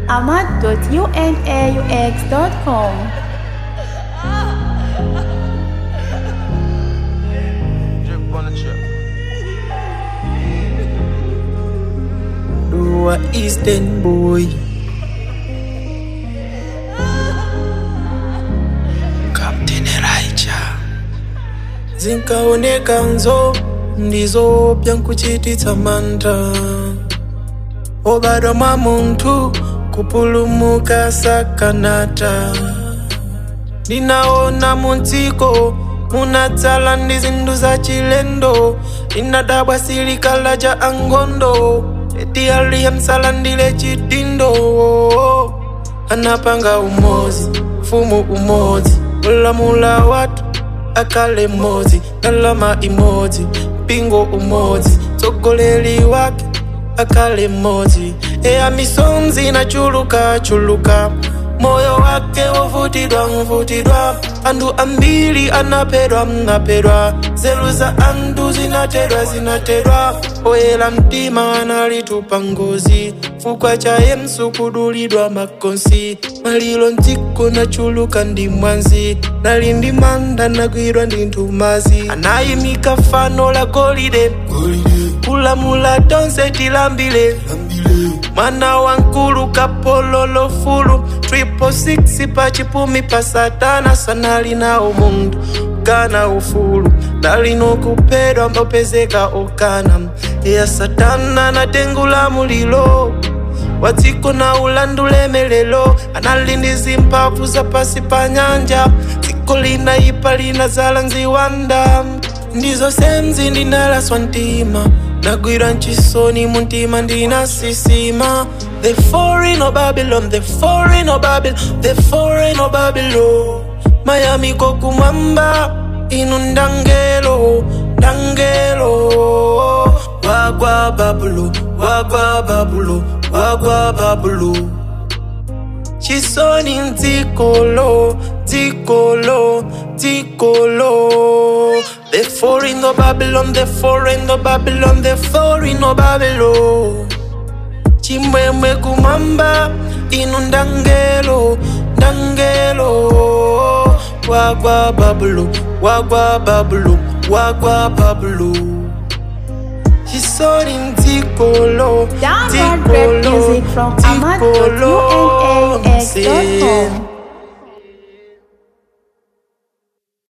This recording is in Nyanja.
ahmad.unaux.com. Drip on the chip. Dua Eastern boy Captain Elijah zinkaoneka nzo ndizopya nkuchititsa mantha obadwa mwa munthu kupulumuka sakanata ndinaona mudziko munadzala ndi zinthu za chilendo linadabwa silikala cha angondo eti aliyemsalandile chidindo anapanga umozi mfumu umodzi ulamula watu akale mmodzi ndalama imodzi mpingo umodzi tsogoleri wake akale mmodzi eya misonzi nachuluka chuluka moyo wake wovutidwa mvutidwa anthu ambiri anaphedwa mnaphedwa nzeru za anthu zinatedwa zinatedwa oyera mtima analitupa ngozi chifukwa chaye msukudulidwa makonsi maliro mdziko nachuluka ndi mwanzi nali ndi manda nagwidwa ndi nthumazi anayimika fano la golide kulamula tonse tilambile mwana wa nkulu kapololo fulu triple six pa chipumi pa satana sanali nawo munthu kana ufulu nalino kuphedwa mbopezeka okana ya satana natengula mulilo wadziko na ulandu lemelelo anali ndi zimphamvu zapasi pa nyanja dziko linaipa linazala nziwanda ndizo senzi ndinalaswa mtima nagwira nchisoni muntima ndinasisima the foreign of babylon the foreign of babylon the foreign of babylon mayami kokumwamba inu ndangelo ndangelo wagwa babulo wagwa babulo wagwa babulo chisoni mdzikolo dzikolo dzikolo the foreign of babylon the foreign of babylon the foreign of babylon chimwemwe kumwamba inu ndangelo ndangelo wagwa babulo wagwa babulo wagwa babulo chisoni mdzikolo Download rap music from dzikolo ahmad.unaux.com. mse